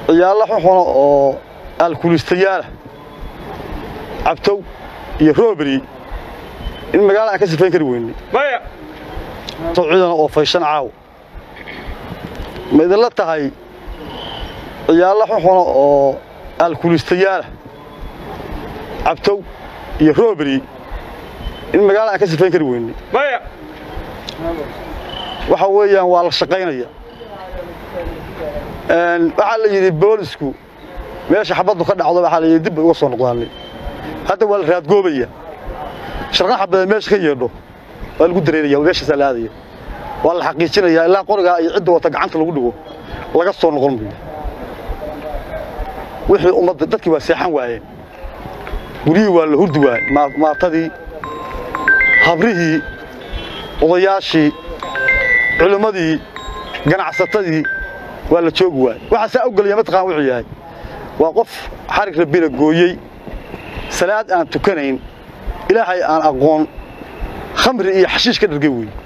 ciyaalla xuxuna oo alkulistayaala cabtow iyo rooberi in magaalada aan ka sifayn kari weynay to ciidana oo fayshan caaw ma idinla tahay ciyaalla xuxuna oo alkulistayaala cabtow iyo rooberi in magaalada aan ka sifayn kari weynay waxa weeyaan waa la shaqaynaya waxaa la yidhi boolisku meesha xabaddu ka dhacdo waxaa la yidhi dib bay uga soo noqdaanay hadda waa la raadgoobaya sharqan xabadeed meesha ka yeedho waa lagu dareeraya meeshaasaa la aadaya waa la xaqiijinaya ilaa qorigaa iyo cidda wata gacanta lagu dhigo laga soo noqon mayo wixii ummadda dadkii waa seexan waayeen guryihii waa la hurdi waayey maatadii habrihii odayaashii culimmadii ganacsatadii waa la joogi waayey waxaa saa ogolaya mataqaan wuxuu yahay waa qof xarig rabbina gooyey salaad aan tukanayn ilaahay aan aqoon khamri iyo xashiish ka dhargay weeye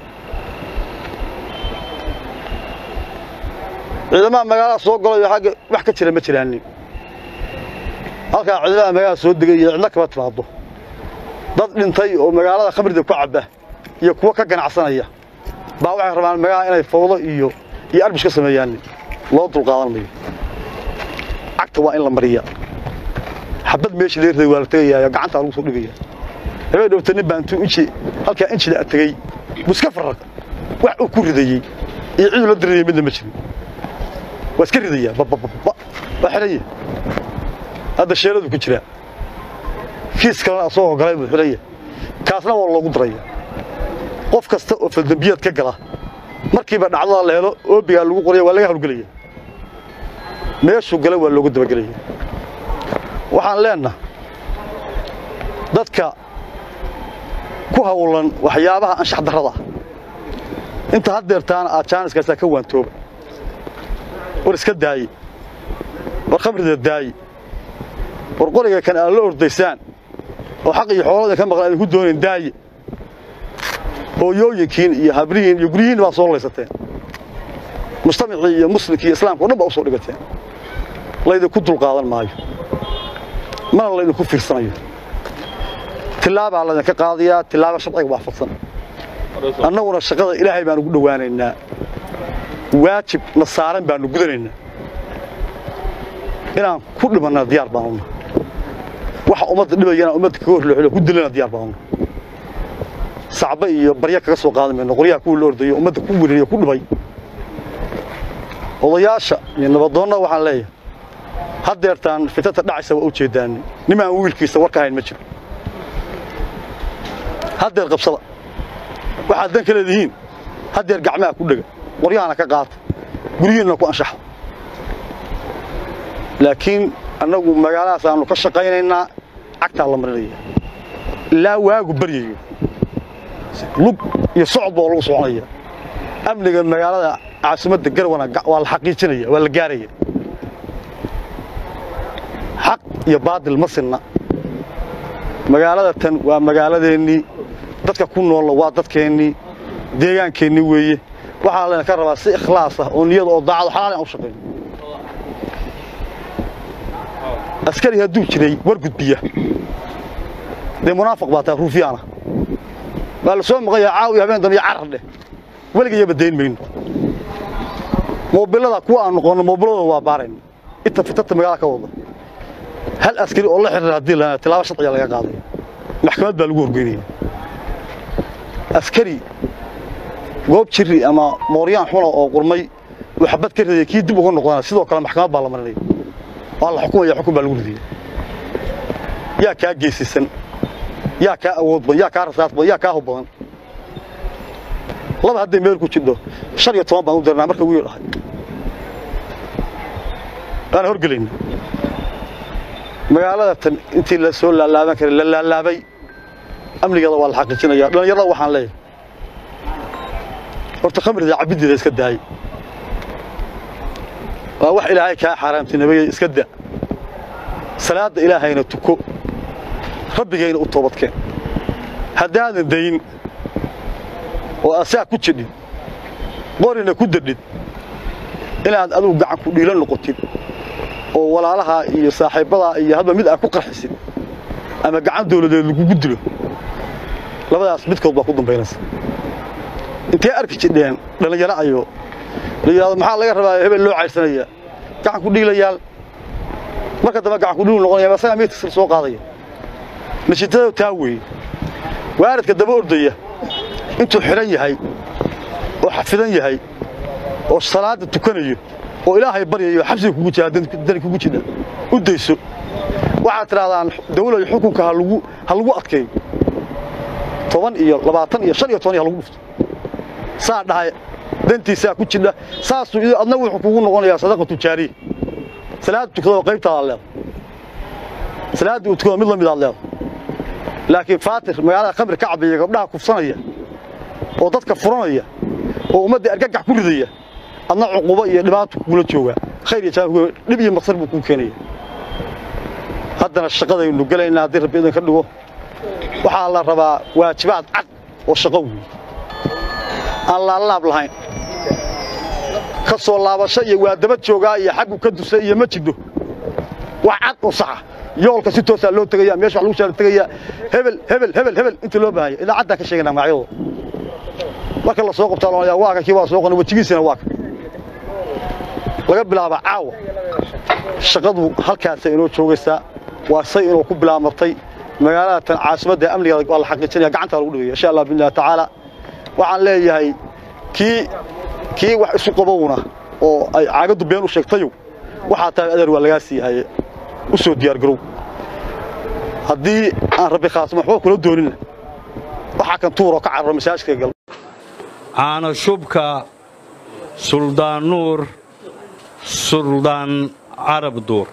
ciidamaha magaalada soo golayo agga wax ka jira ma jiraanin halkaa ciidamaha magaalada soo degay iyo cidlo kaba timaado dad dhintay oo magaalada khamrida ku cabba iyo kuwo ka ganacsanaya baa waxay rabaan magaalada inay fawdo iyo iyo arbish ka sameeyaan loo dulqaadan mayo cagta waa in la mariya xabad meesha laga riday waa la tegayaa gacantaa lagu soo dhigaya habeen dhowta nin baa intuu inji halkaa injida tegey buu iska farraq wax uu ku ridayey iyo ciduu la dirinaya midna ma jirin waa iska ridayaa babababa waa xidhaya hadda sheeladu ku jiraa kiis kalena asagoo galay buu xidhaya kaasna waa loogu daraya qof kasta oo faldambiyaad ka gala markiiba dhacdada la helo oobigaa lagu qoraya waa laga hawlgelaya meeshuu gala waa loogu dabagelaya waxaan leennaha dadka ku hawlan waxyaabaha anshax darrada ah inta haddeertaana aad jaaniskaasaa ka waantooba war iska daaye war khamrida daaye war qoriga kan aad la ordaysaan oo xaq iyo xoolada ka maqlan idinku doonayn daaye hooyooyinkiin iyo habrihiin iyo guryihiin baa soo laysateen mujtamacii iyo muslimkii iyo islaamka o dhan baa u soo dhigateen laydinku dulqaadan maayo mana laydinku fiirsanayo tilaabaa laydinka qaadayaa tilaaba sharciga waafaqsan annaguna shaqada ilaahay baanu ugu dhowaanaynaa waajib na saaran baanu gudanaynaa inaan ku dhimannaa diyaar baanuna waxa ummadda dhibayana ummadda kaga horlooxilo ku dilana diyaar baanuna sacba iyo barya kaga soo qaadan mayno qoryaha kuwii la ordayo ummadda ku welinayo ku dhibay odayaasha iyo nabadoonna waxaan leeyahay haddeertaan fitanta dhacaysa waa u jeedaani nimaan wiilkiisa war ka hayn ma jiro haddeer qabsada waxaad dan ka leedihiin haddeer gacmaha ku dhega qoryahana ka qaata guryihiinna ku anshaxa laakiin annagu magaaladaas aanu ka shaqaynaynaa cagtaa la marinaya ilaa waagu baryayo lug iyo socod baa lagu soconaya amniga magaalada caasimadda garwana waa la xaqiijinaya waa la gaaraya xaq iyo baadil ma sinna magaalada tan waa magaaladeennii dadka ku noolla waa dadkeennii deegaankeennii weeye waxaa laydinka rabaa si ikhlaas ah oo niyada oo daacado xalaal aan u shaqayno askari hadduu jiray war gudbiya dee munaafiq baa tahay ruufiyaana waa la soo maqayaa caawiya habeen dambe iyo carar dheh weligayaba dayn mayno moobilada kuwa aan noqonno moobiladooda waa baarayna inta fitanta magaalada ka wada hal askari oo la xiriira haddii la tilaabo sharciga laga qaaday maxkamad baa lagu horgeynaya askari goob jiri ama mooryaan xuna oo qurmay uu xabad ka ridaya kii dib uga noqdana sidoo kale maxkamad baa la marinaya waa la xukumaya xukun baa lagu ridaya yaa kaa geesisan yaa kaa awood badan yaa kaa rasaas badan yaa kaa hub badan laba hadday meel ku jidho shan iyo toban baan u dirnaa marka wiil ahay waana horgelayna magaalada tan intii la soo laalaaban karay la laalaabay amnigeeda waa la xaqiijinaya dhallinyarada waxaan leeyahay horta khamrida cabiddeeda iska daay waa wax ilaahay kaa xaaraamtinimaya iska da salaadda ilaahayna tuko rabbigayna u toobadkeen haddaadan dayn oo asaa ku jidhin qorina ku dadhid inaad adugu gacan ku dhiilo noqotid oo walaalaha iyo saaxiibbadaa iyo hadba mid aa ku qarxisid ama gacan dawladeed lagugu dilo labadaas midkood baa ku dambaynaysa intee arki jidheen dhallinyaro ayo la yidhahdo maxaa laga rabaa hebel loo caydsanaya gacan ku dhiilayaal marka dambe gacan ku dhiilu noqonaya asagaa meydkiisa soo qaadaya nashitadoo taa weeye waaridka daba ordaya intuu xidhan yahay oo xafidan yahay oo salaadda tukanayo oo ilaahay baryayo xabsiga kugu jira dani kugu jidha u dayso waxaad tidhahdaan dawlad xukunka ha lagu adkeeyo toban iyo labaatan iyo shan iyo toban iyo ha lagu dhufto saa dhahay dantiisaa ku jidha saasuu adna wuxuu kugu noqonayaa sadaqa tujaariya salaadda tukadoo qaybtaadaad leeda salaaddii uu tukado mid la midaad leeda laakiin faatir magaalada khamri ka cabbiya gabdhaha kufsanaya oo dadka furanaya oo ummadda argagax ku ridaya adna cuqubo iyo dhibaato kugula joogaa khayr iyo jaanku dhib iyo maqsar buu kuu keenaya haddana shaqadaynu gelaynaa haddii rabbi idin ka dhigo waxaa la rabaa waajibaad cad oo shaqo weeye aan laalaab lahayn ka soo laabasho iyo waa daba joogaa iyo xaggu ka dusa iyo ma jidho wax cad oo saxa yoolka si toosaa loo tegaya meesha wax lagu shaala tegaya hebel hebel hebel hebel inta loo baahaya idaacaddaan ka sheeganaa magacyadooda marka la soo qabtaa loonaya waa kan kii waa soo qana wejigiisina waa kan laga bilaaba caawa shaqadu halkaasay inoo joogaysaa waa say inuu ku bilaabmatay magaalada tan caasimadda amnigeeda waa la xaqiijinaya gacantaa lagu dhigaya insha allah biillahi tacaala waxaan leeyahay kii kii wax isu qabowna oo ay caagaddu been u sheegtayow waxaa tahay adeer waa lagaa siihaye u soo diyaargarow haddii aan rabbi khaasma waxba kula doonina waxaa kan tuuroo ka cararo masaajidka gal caana shubka suldaan nuur suldaan carab duur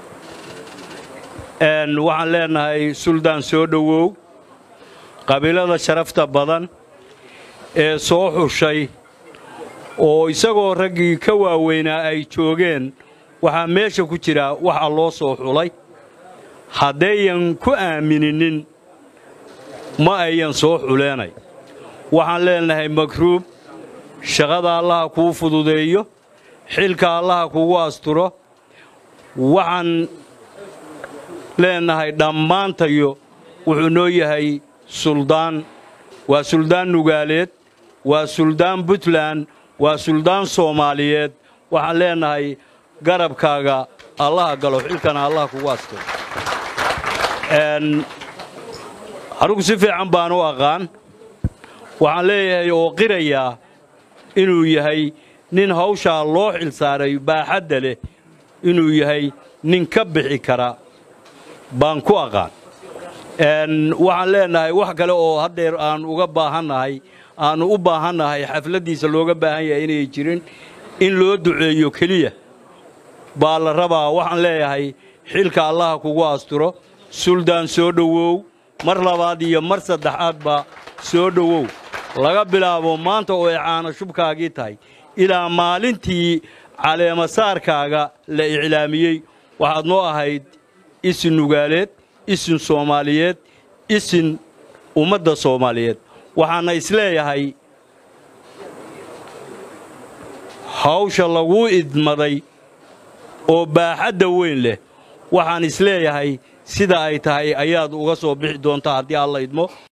waxaan leenahay suldaan soo dhowow qabiilada sharafta badan ee soo xushay oo isagoo raggii ka waaweynaa ay joogeen waxaa meesha ku jira waxa loo soo xulay haddayan ku aamininin ma ayan soo xuleenay waxaan leenahay makruub shaqada allaha kuu fududeeyo xilka allaha kugu asturo waxaan leenahay dhammaantayo wuxuu noo yahay suldaan waa suldaan nugaaleed waa suldaan puntland waa suldaan soomaaliyeed waxaan leenahay garabkaaga allaha galo xilkana allaha kugu asturo anugu si fiican baan u aqaan waxaan leeyahay oo qirayaa inuu yahay nin hawshaa loo xil saaray baaxadda leh inuu yahay nin ka bixi kara baan ku aqaan waxaan leenahay wax kale oo haddeer aan uga baahannahay aannu u baahannahay xafladdiisa looga baahan yahay inay jirin in loo duceeyo keliya baa la rabaa waxaan leeyahay xilka allaha kugu asturo suldaan soo dhowow mar labaad iyo mar saddexaadba soo dhowow laga bilaabo maanta oo ay caana shubkaagii tahay ilaa maalintii caleemasaarkaaga la iclaamiyey waxaad noo ahayd isin nugaaleed isin soomaaliyeed isin ummadda soomaaliyeed waxaana isleeyahay hawsha laguu idmaday oo baaxadda weyn leh waxaan isleeyahay sida ay tahay ayaad uga soo bixi doontaa haddii alla idmo